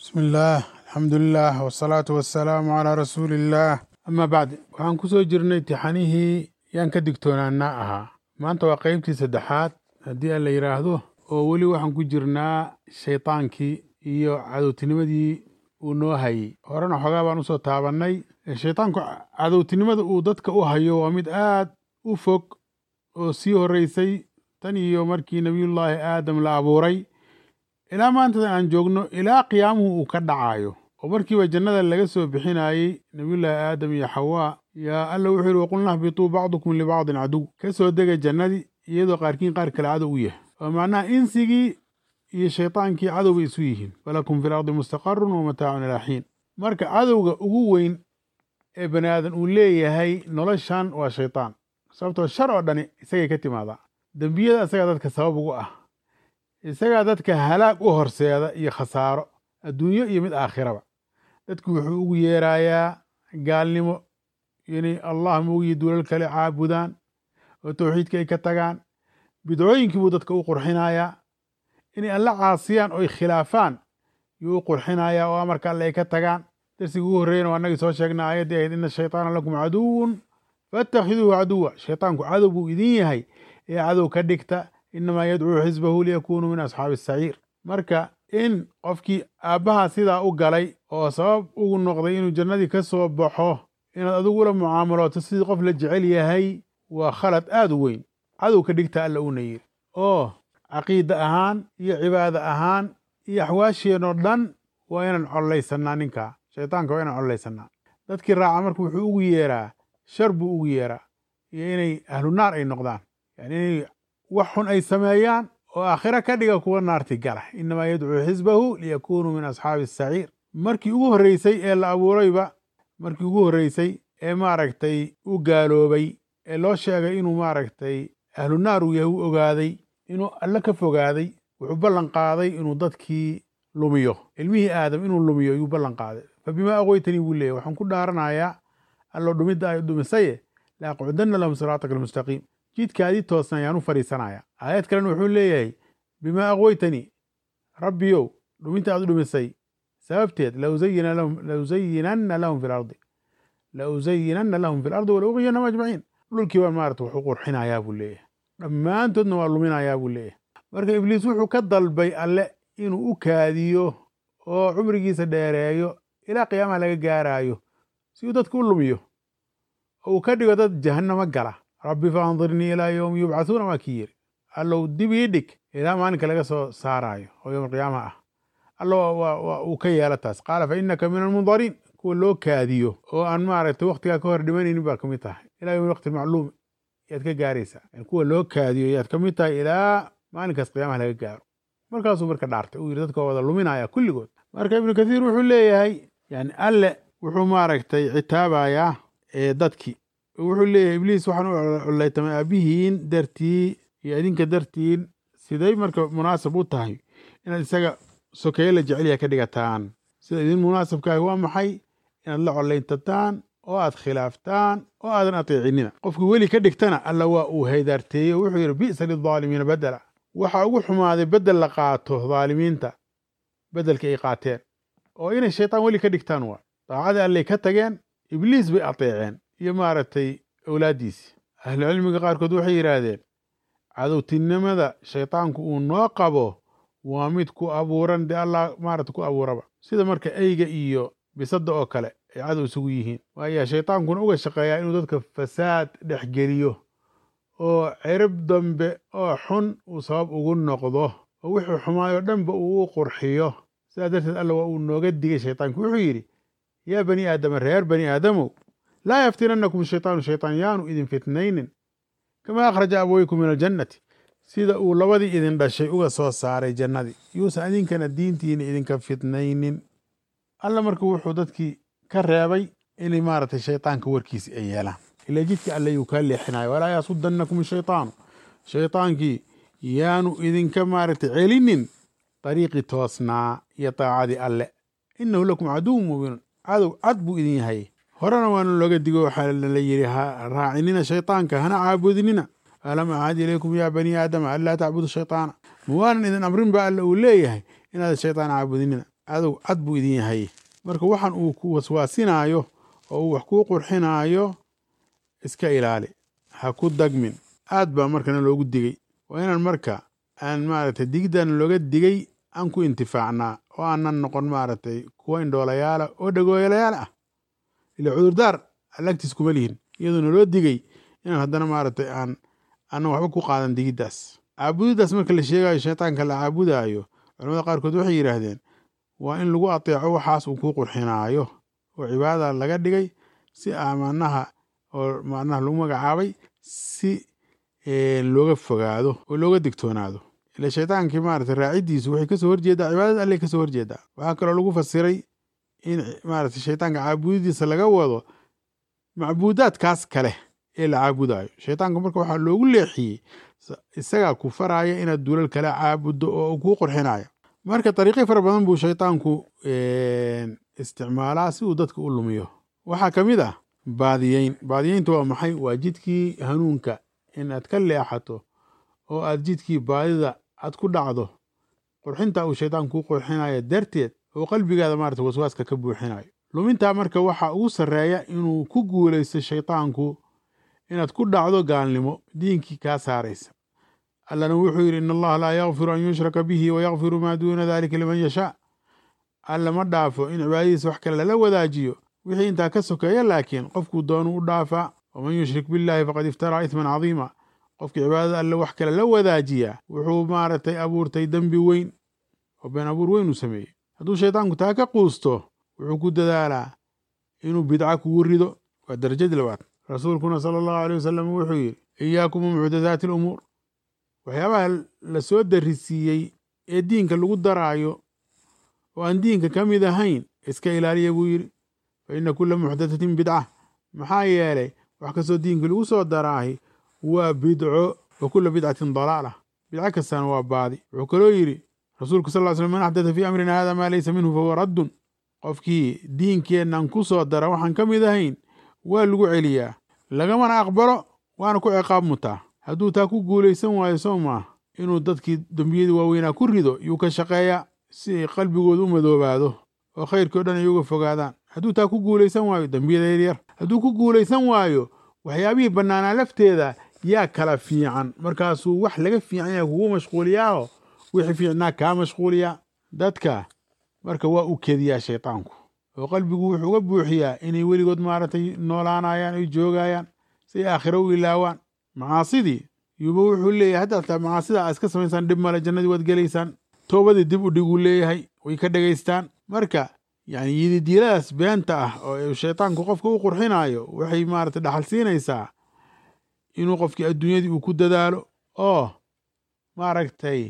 bismi illaah alxamdulilah wasalaatu wasalaamu calaa rasuuliillaah amaa bacd waxaan ku soo jirnay tixanihii yaan ka digtoonaanaa ahaa maanta waa qeybtii saddexaad haddii aan la yidhaahdo oo weli waxaan ku jirnaa shaydaankii iyo cadowtinimadii uu noo hayey horena xogaa baan usoo taabannay shaydaanku cadowtinimada uu dadka u hayo waa mid aad u fog oo sii horreysay tan iyo markii nebiyullaahi aadam la abuuray ilaa maantadan aan joogno ilaa qiyaamuhu uu ka dhacayo oo markiiba jannada laga soo bixinayey nebiyullaahi aadam iyo xawaa yaa alla wuxuu yihi waqulna hbituu bacdukum libacdin caduw ka soo dega jannadii iyadoo qaarkiin qaar kale cadow u yahay oo macnaha insigii iyo shaydaankii cadow bay isu yihiin walakum fi lardi mustaqarun wa mataacun ilaa xiin marka cadowga ugu weyn ee bani aadan uu leeyahay noloshan waa shaydaan sababtoo shar oo dhani isagay ka timaadaa dembiyada isagaa dadka sabab ugu ah isagaa dadka halaag u horseeda iyo khasaaro adduunyo iyo mid aakhiraba dadku wuxuu ugu yeerayaa gaalnimo inay allah moogiyo duulal kale caabudaan oo tawxiidka ay ka tagaan bidcooyinkii buu dadka u qurxinayaa inay alla caasiyaan oo ay khilaafaan yuu u qurxinayaa oo amarka alle ay ka tagaan darsiga ugu horreeyana waa annagii soo sheegnay aayaddii ahayd ina shaytaana lakum caduwun faattakhiduuhu caduwa shaytaanku cadow buu idin yahay ee cadow ka dhigta inamaa yadcuu xisbahu liyakunuu min asxaabi asaciir marka in qofkii aabbaha sidaa u galay oo sabab ugu noqday inuu jannadii ka soo baxo inaad adigu ula mucaamalooto sidii qof la jecel yahay waa khalad aad u weyn cadow ka dhigta alla uuna yiri oo caqiida ahaan iyo cibaada ahaan iyo axwaasheenoo dhan waa inaan collaysanaa ninkaa shaytaanka waa inaan collaysanaa dadkii raaca marka wuxuu ugu yeeraa shar buu ugu yeeraa iyo inay ahlu naar ay noqdaan yani inay wax xun ay sameeyaan oo aakhiro ka dhiga kuwa naarti gala inamaa yadcuu xisbahu liyakunuu min asxaabi asaciir markii ugu horreysay ee la abuurayba markii ugu horreysay ee maaragtay u gaaloobay ee loo sheegay inuu maaragtay ahlu naar uu yahay u ogaaday inuu alle ka fogaaday wuxuu ballan qaaday inuu dadkii lumiyo ilmihii aadam inuu lumiyo ayuu ballan qaaday fa bimaa aqoytanii buu leeyahy waxaan ku dhaaranayaa allo dhumidda ay dhumisaye la aqcudanna lahum siraataka almustaqiim jidkaadii toosna ayaan u fadhiisanaya aayad kalena wuxuu leeyahay bimaa aqweytanii rabbiyow dhuminta aad u dhumisay sababteed lausayinanna lahum fi lardi lausayinanna lahum fi lardi walauqiyanahum ajmaciin dhulkii baan maarata wax u qurxinayaa buu leeyahay dhammaantoodna waa luminayaa buu leeyahay marka ibliis wuxuu ka dalbay alle inuu u kaadiyo oo cumrigiisa dheereeyo ilaa qiyaamaha laga gaaraayo si uu dadka u lumiyo oo uu ka dhigo dad jahannamo gala rabbi faandirnii ilaa yowmi yubcathuuna waa kii yiri allow dib ii dhig ilaa maalinka laga soo saaraayo oo yowm alqiyaamaha ah allo waa uu ka yeela taas qaala fa innaka min almundariin kuwa loo kaadiyo oo aan maaragtay waktigaa ka hor dhimanaynin baa kamid tahay ilaa yowmi waqti macluum yaad ka gaaraysaa kuwa loo kaadiyo yaad kamid tahay ilaa maalinkaas qiyaamaha laga gaaro markaasuu marka dhaartay uu yidhi dadka wada luminaya kulligood marka ibnu kathiir wuxuu leeyahay yani alle wuxuu maaragtay citaabayaa dadkii wuxuu leeyahay ibliis waxaan u collaytamay aabihiin dartii iyo idinka dartiin siday marka munaasab u tahay inaad isaga sokeeye la jecelyaha ka dhigataan sida idin munaasabkaahi waa maxay inaad la collayntataan oo aad khilaaftaan oo aadan ateecinina qofkii weli ka dhigtana alla waa uu haydaarteeyey oo wuxuu yidhi bi'sa lidaalimiina bedela waxaa ugu xumaaday bedel la qaato dhaalimiinta bedelka ay qaateen oo inay shaytaan weli ka dhigtaan waa daacadii allay ka tageen ibliis bay ateeceen iyo maaragtay awlaaddiisii ahlucilmiga qaarkood waxay yidhaahdeen cadowtinimada shaytaanku uu noo qabo waa mid ku abuuran dee allah maarata ku abuuraba sida marka eyga iyo bisadda oo kale ay cadow isugu yihiin waayaa shaytaankuna uga shaqeeyaa inuu dadka fasaad dhex geliyo oo cirib dambe oo xun uu sabab ugu noqdo oo wixii xumaayoo dhanba uu u qurxiyo sidaa darteed alla waa uu nooga digay shaytaanku wuxuu yidhi yaa bani aadama reer bani aadamow laa yaftinannakum shaytaanu shaytaan yaanu idin fitnaynin kamaa akhraja abaweykum min aljannati sida uu labadii idin dhashay uga soo saaray jannadii yuusan idinkana diintiina idinka fitnaynin alla marka wuxuu dadkii ka reebay inay maaragtay shaytaanka warkiisi ay yeelaan ilaa jidka alle yuu kaa leexinayo walaa yasudannakum shaytaanu shaytaankii yaanu idinka maaragtay celinin dariiqii toosnaa iyo daacadii alle innahu lakum caduwun mubiinun cadow cad buu idin yahay horena waana looga digo waxaa la yidhi ha raacinina shaytaanka hana caabudinina alam acad ilaykum yaa bani aadama anlaa tacbudu shaytaana ma waanan idin amrin ba alla uu leeyahay inaad shaytaan caabudinina cadow cad buu idin yahay marka waxaan uu ku waswaasinaayo oo uu wax kuu qurxinaayo iska ilaali ha ku dagmin aad baa markana loogu digay waa inaan marka aan maaragtay digiddan looga digay aan ku intifaacnaa oo aanan noqon maaragtay kuwa indhoolayaala oo dhagooyalayaal ah ila cudurdaar allagtiis kuma lihin iyadoona loo digay inaan haddana maaragtay aan aanan waxba ku qaadan digiddaas caabudiddaas marka la sheegayo shaytaanka la caabudaayo culamada qaarkood waxay yidhaahdeen waa in lagu ateeco waxaas uu kuu qurxinaayo oo cibaadada laga dhigay si amanaha oo macnaha lagu magacaabay si looga fogaado oo looga digtoonaado ila shaytaankii maaragtay raaciddiisu waxay kasoo horjeedaa cibaadada alleh kasoo horjeedaa waxaa kaloo lagu fasiray in maaragtay shaytaanka caabudidiisa laga wado macbuudaadkaas kale ee la caabudayo shaytaanka marka waxaa loogu leexiyey isagaa ku faraya inaad duulal kale caabuddo oo kuu qurxinayo marka dariiqyo fara badan buu shaytaanku isticmaalaa si uu dadka u lumiyo waxaa ka mid ah baadiyeyn baadiyeynta waa maxay waa jidkii hanuunka in aad ka leexato oo aad jidkii baadida aad ku dhacdo qurxinta uu shaytaanku kuu qurxinayo darteed oo qalbigaada maarata waswaaska ka buuxinayo lumintaa marka waxaa ugu sarreeya inuu ku guulaysto shaytaanku inaad ku dhacdo gaalnimo diinkii kaa saaraysa allana wuxuu yidhi in allaha laa yakfiru an yushraka bihi wa yakfiru maa duuna dalika liman yashaa alla ma dhaafo in cibaadadiisa wax kale lala wadaajiyo wixii intaa ka sokeeya laakiin qofkuu doonu u dhaafaa waman yushrik billahi faqad iftaraa isman cadiima qofkii cibaadada alle wax kale la wadaajiyaa wuxuu maaragtay abuurtay dembi weyn oo been abuur weyn uu sameeyey hadduu shaytaanku taa ka quusto wuxuu ku dadaalaa inuu bidca kugu rido waa darajadii labaad rasuulkuna sala allahu aleyh wasalam wuxuu yidhi iyaakum mucdadaati alumuur waxyaabaha la soo darisiiyey ee diinka lagu daraayo oo aan diinka ka mid ahayn iska ilaaliya buu yidhi fa inna kulla muxdatatin bidca maxaa yeelay wax kastoo diinka lagu soo daraahi waa bidco wa kulla bidcatin dalaala bidco kastana waa baadi wuxuu kaloo yidhi rasuulku sal ly slam man axdata fii amrina hada maa laysa minhu fahuwa raddun qofkii diinkeennan ku soo dara waxaan ka mid ahayn waa lagu celiyaa lagamana aqbalo waana ku ciqaab mutaa hadduu taa ku guulaysan waayo soo maah inuu dadkii dembiyadii waaweynaa ku rido yuu ka shaqeeyaa si ay qalbigooda u madoobaado oo khayrkii o dhan ay uga fogaadaan hadduu taa ku guulaysan waayo dembiyada yaryar hadduu ku guulaysan waayo waxyaabihii bannaanaa lafteeda yaa kala fiican markaasuu wax laga fiican yahay kugu mashquuliyaaho wixii fiicnaa kaa mashquuliyaa dadka marka waa u kediyaa shaytaanku oo qalbigu wuxuu uga buuxiyaa inay weligood maaragtay noolaanayaan ay joogayaan si ay aakhiro u ilaawaan macaasidii yuuba wuxuu leeyahay hadda ataa macaasida aa iska samaysaan dhib male jannadii waad gelaysaan toobadii dib u dhiguu leeyahay way ka dhegaystaan marka yani yididiiladaas beenta ah oo shaytaanku qofka u qurxinaayo waxay maaragtay dhaxal siinaysaa inuu qofkii adduunyadii uu ku dadaalo oo maaragtay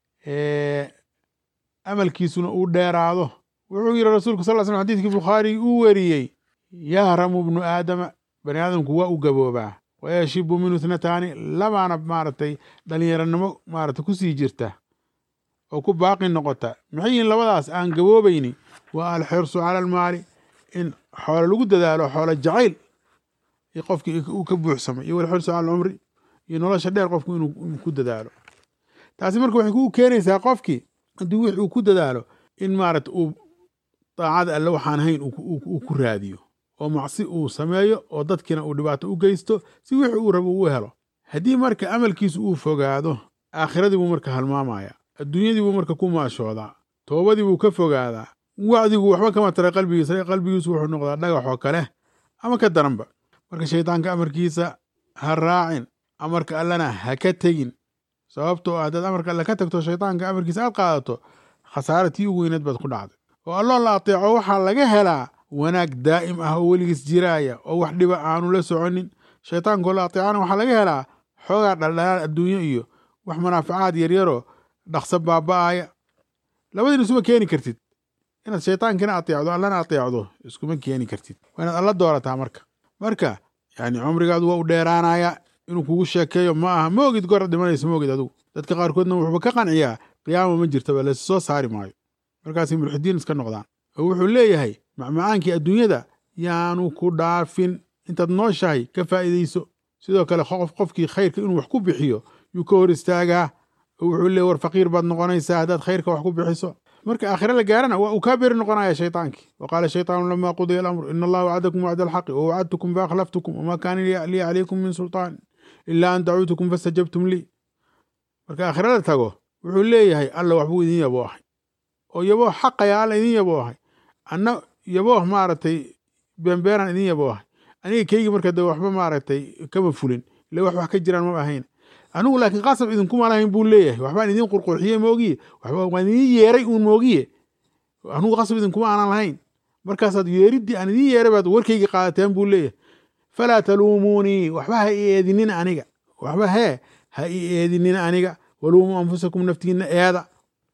amalkiisuna uu dheeraado wuxuu yidhi rasuulku sal slam xadidkii bukhaari uu weriyey yahramu bnu aadama bani aadamku waa u gaboobaa wayashibu minhu ithnataani labaana maaragtay dhallinyaranimo maaragtay kusii jirta oo ku baaqi noqota maxay yihiin labadaas aan gaboobayni waa alxirsu cala almaali in xoolo lagu dadaalo xoolo jacayl qofkii uu ka buuxsamay iyo walxirsu cala alcumri iyo nolosha dheer qofku inuu ku dadaalo taasi marka waxay ku keenaysaa qofkii haddii wix uu ku dadaalo in maaragta uu daacada alle waxaan hayn uu ku raadiyo oo macsi uu sameeyo oo dadkiina uu dhibaato u geysto si wixii uu rabo uu helo haddii marka amalkiisu uu fogaado aakhiradii buu marka halmaamaya adduunyadii buu marka ku maashoodaa toobadii buu ka fogaadaa wacdigu waxba kama tara qalbigiisa qalbigiisu wuxuu noqdaa dhagax oo kale ama ka daranba marka shaydaanka amarkiisa ha raacin amarka allana ha ka tegin sababtoo ah haddaad amarka alle ka tagto shaydaanka amarkiisa aad qaadato khasaare tii ugu weyneed baad ku dhacday oo alloo la ateeco waxaa laga helaa wanaag daa'im ah oo weligiis jiraaya oo wax dhiba aanu la soconin shaytaankoo la ateecana waxaa laga helaa xoogaa dhaldhalaal adduunyo iyo wax manaafacaad yaryaroo dhaqso baaba'aya labadiina isuma keeni kartid inaad shaytaankina ateecdo allana ateecdo iskuma keeni kartid waa inaad alla doorataa marka marka yani cumrigaadu waa u dheeraanaya inuu kugu sheekeeyo ma aha ma ogid goor dhimanaysa ma ogid adugu dadka qaarkoodna wuxuuba ka qanciyaa qiyaama ma jirtaba la soo saari maayo markaasay mulxidiin iska noqdaan oo wuxuu leeyahay macmacaankii adduunyada yaanu ku dhaafin intaad nooshahay ka faa'iidayso sidoo kale qof qofkii khayrka inuu wax ku bixiyo yuu ka hor istaagaa oo wuxuu leeyahy war faqiir baad noqonaysaa haddaad khayrka wax ku bixiso marka aakhire la gaarana waa uu kaa beri noqonaya shaytaankii wa qaala shaytaanu lama qudiya alamru ina allaha wacadakum wacda alxaqi wa wacadtukum faakhlaftukum wama kaana lii calaykum min sultaan ilaa an dacuutukum fastajabtum lii marka aakhire la tago wuxuu leeyahay alla waxbuu idin yaboohay oo yabooh xaqaya alla idin yaboohay anna yabooh maaragtay beenbeeraan idin yaboohay aniga keygii marka de waxba maaragtay kama fulin ile wax wax ka jiraan ma ahayn anigu laakiin qasab idinkuma lahayn buu leeyahay waxbaan idin qurqurxiyey moogiye waxba waan idin yeeray uun moogiye anigu qasab idinkuma aanan lahayn markaasaad yeeriddii aan idin yeeray baad warkaygii qaadateen buu leeyahay falaa taluumuunii waxba ha i eedinin aniga waxba hee ha i eedinin aniga waluumuu anfusakum naftiinna eeda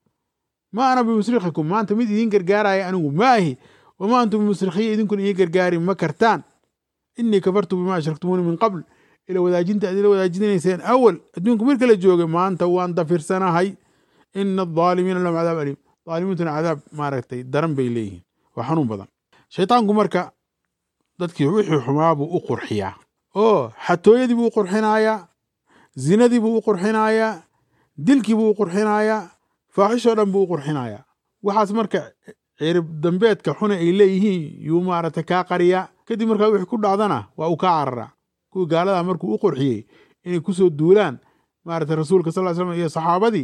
ma ana bimusrikikum maanta mid idin gargaaraya anigu ma ahi wamaa antum bimusrikhiya idinkuna ii gargaari ma kartaan inii kafartu bima ashraktumuuni min qabl ila wadaajinta aad ila wadaajinayseen awal adduunka marka la joogay maanta waan dafirsanahay ina adaalimiina lahum cadaab aliim daalimiintuna cadaab maaragtay daran bay leeyihiin waa xanuun badan shaytaanku marka dadkii wixii xumaa buu u qurxiyaa oo xatooyadii buu u qurxinayaa zinadii buu u qurxinayaa dilkii buu u qurxinayaa faaxishoo dhan buu u qurxinayaa waxaas marka cirib dambeedka xuna ay leeyihiin yuu maaragtay kaa qariyaa kadib markaa wixii ku dhacdana waa uu kaa cararaa kuwii gaaladaa markuu u qurxiyey inay kusoo duulaan maaragtay rasuulka sal slam iyo saxaabadii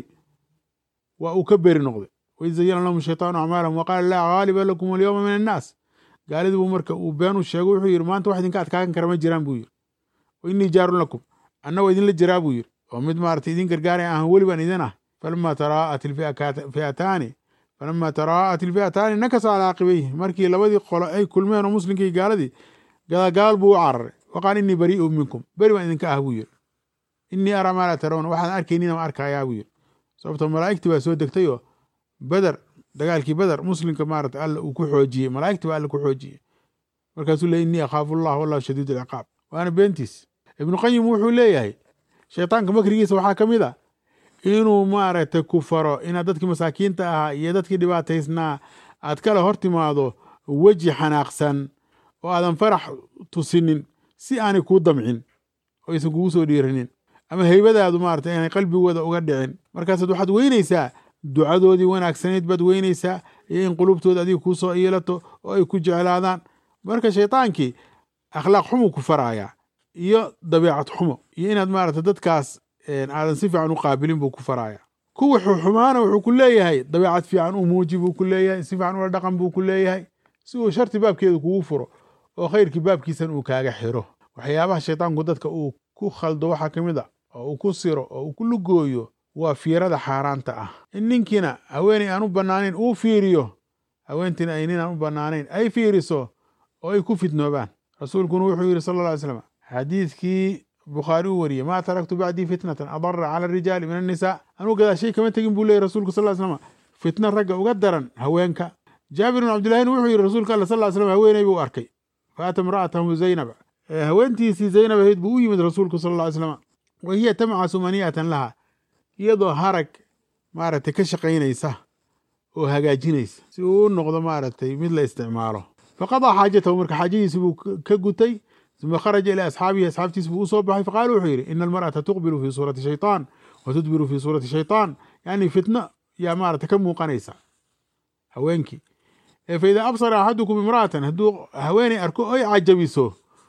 waa uu ka beri noqday waid zayana lahum shaytaanu acmaalahum waqaala laa ghaaliba lakum alyawma min annaas gaaladii buu marka uu beenu sheego wuxuu yidhi maanta wax idinka adkaagan kara ma jiraan buu yidhi wa innii jaarun lakum anna waa idinla jiraa buu yidhi oo mid maaragtay idin gargaaraya ahan weli baan idin ah falama taraa'at ilfi'ataani falama taraa'at ilfi'ataani nakasa calaa caqibayhi markii labadii qolo ay kulmeen oo muslimkii gaaladii gadagaal buu u cararay waqaal innii barii'un minkum beri baan idinka ah buu yidhi innii araa maa laa tarawna waxaan arkaynina ma arkayaa buu yidhi sababto malaa'igtii baa soo degtay oo beder dagaalkii beder muslimka maarata alla uu ku xoojiyey malaa'igtii baa alla ku xoojiyey markaasuu leey innii akhaafu allah wallahu shadiid alciqaab waana beentiis ibnu qayim wuxuu leeyahay shaytaanka makrigiisa waxaa ka mid a inuu maaragtay ku faro inaad dadkii masaakiinta ahaa iyo dadkii dhibaataysnaa aad kala hor timaado weji xanaaqsan oo aadan farax tusinin si aanay kuu damcin oo aysan kugu soo dhiiranin ama heybadaadu maarata inay qalbigooda uga dhicin markaasaad waxaad weynaysaa ducadoodii wanaagsanayd baad weynaysaa iyo in qulubtooda adiga kuu soo iilato oo ay ku jeclaadaan marka shaydaankii akhlaaq xumu ku faraaya iyo dabeecad xumo iyo inaad maarata dadkaas aadan si fiican u qaabilin buu ku faraaya kuwa xumaana wuxuu ku leeyahay dabeecad fiican u muuji buu ku leeyahay si fiican ula dhaqan buu ku leeyahay si uu sharti baabkeedu kugu furo oo khayrkii baabkiisan uu kaaga xiro waxyaabaha shaytaanku dadka uu ku khaldo waxaa ka mid a oo uu ku siro oo uu ku lugooyo waa fiirada xaaraanta ah in ninkiina haweeney aan u bannaanayn uu fiiriyo haweentiina ay nin aan u bannaanayn ay fiiriso oo ay ku fitnoobaan rasuulkuna wuxuu yidhi sala alla alay slam xadiidkii bukhaari uu wariyey maa taraktu bacdii fitnatan adara cala arijaali min annisaa anuu gadaashay kama tegin buu leeyay rasuulku sal ly slam fitna ragga uga daran haweenka jaabir bin cabdillahina wuxuu yidhi rasuulka alla sal ly slam haweeney buu arkay faata imra'atahu zaynab haweentiisii zaynab ahayd buu u yimid rasuulku sal alla ly slam wa hiya tamcasu mani'atan laha iyadoo harag maaragtay ka shaqaynaysa oo hagaajinaysa si uu u noqdo maaragtay mid la isticmaalo faqadaa xaajatahu marka xaajadiisi buu ka gutay uma kharaja ilaa asxaabihi asxaabtiis buu usoo baxay faqaala wuxuu yidhi ina almar'ata tuqbilu fii suurati shaytaan wa tudbiru fii suurati shaytaan yani fitno yaa maarata ka muuqanaysa haweenkii fa idaa absara axadukum imra'atan hadduu haweeney arko ay cajabiso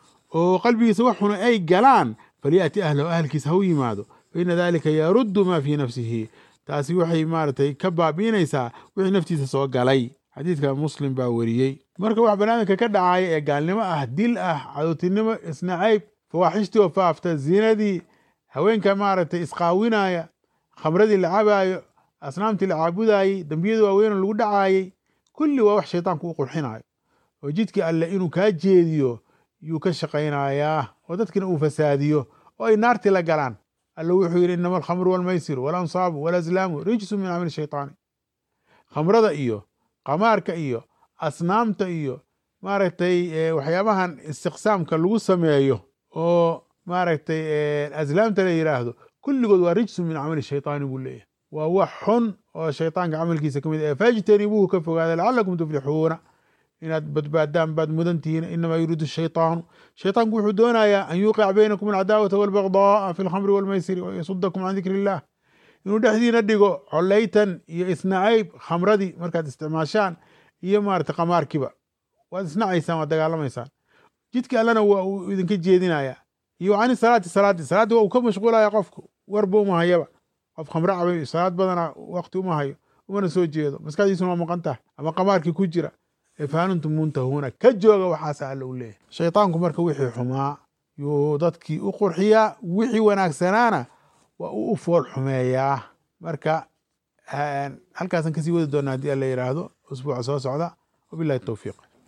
oo qalbigiisa wax xuna ay galaan falyaati ahlahu ahalkiisa ha u yimaado faina dalika yaruddu maa fii nafsihi taasi waxay maaragtay ka baabi'inaysaa wixii naftiisa soo galay xadiidka muslim baa weriyey marka wax banaadamka ka dhacaya ee gaalnimo ah dil ah cadowtinimo isnacayb fawaaxishtii oo faafta zinadii haweenka maaragtay isqaawinaya khamradii la cabaayo asnaamtii la caabudayey dembiyada waaweyn lagu dhacaayey kulli waa wax shaytaanku u qurxinayo oo jidkii alle inuu kaa jeediyo yuu ka shaqaynayaa oo dadkina uu fasaadiyo oo ay naartii la galaan alle wuxuu yidhi inama alkhamru walmaysiru walansaabu walazlaamu rijsu min camali shaytaani khamrada iyo qamaarka iyo asnaamta iyo maaragtay waxyaabahan istiqsaamka lagu sameeyo oo maaragtay aslaamta la yidhaahdo kulligood waa rijsu min camali shaytaani buu leeyahay waa wax xun oo shaytaanka camalkiisa ka mid ah fajtanibuuhu ka fogaada lacalakum tuflixuuna inaad badbaadaan baad mudantihiin inamaa yuriidu shaytaanu shaytaanku wuxuu doonayaa an yuuqic baynakum alcadaawata walbagdaaa fi alkhamri walmaysiri wayasudakum can dikri illah inuu dhexdiina dhigo coleytan iyo isnacayb khamradii markaad isticmaashaan iyo maarata qamaarkiiba waad isnacaysaan waad dagaalamaysaan jidka allena waa uu idinka jeedinaya iyo cani salaati salaadii salaaddii waa uu ka mashquulaya qofku warba uma hayaba qof khamre cabay salaad badana wakti uma hayo umana soo jeedo maskaxdiisuna waa maqan tahay ama qamaarkii ku jira faanuntum muntahuuna ka jooga waxaasa alla u leeyahy shaytaanku marka wixii xumaa yuu dadkii u qurxiyaa wixii wanaagsanaana waa uu u fool xumeeyaa marka halkaasan kasii wadi doonaa haddii alla yidhaahdo usbuuca soo socda wabillahi towfiiq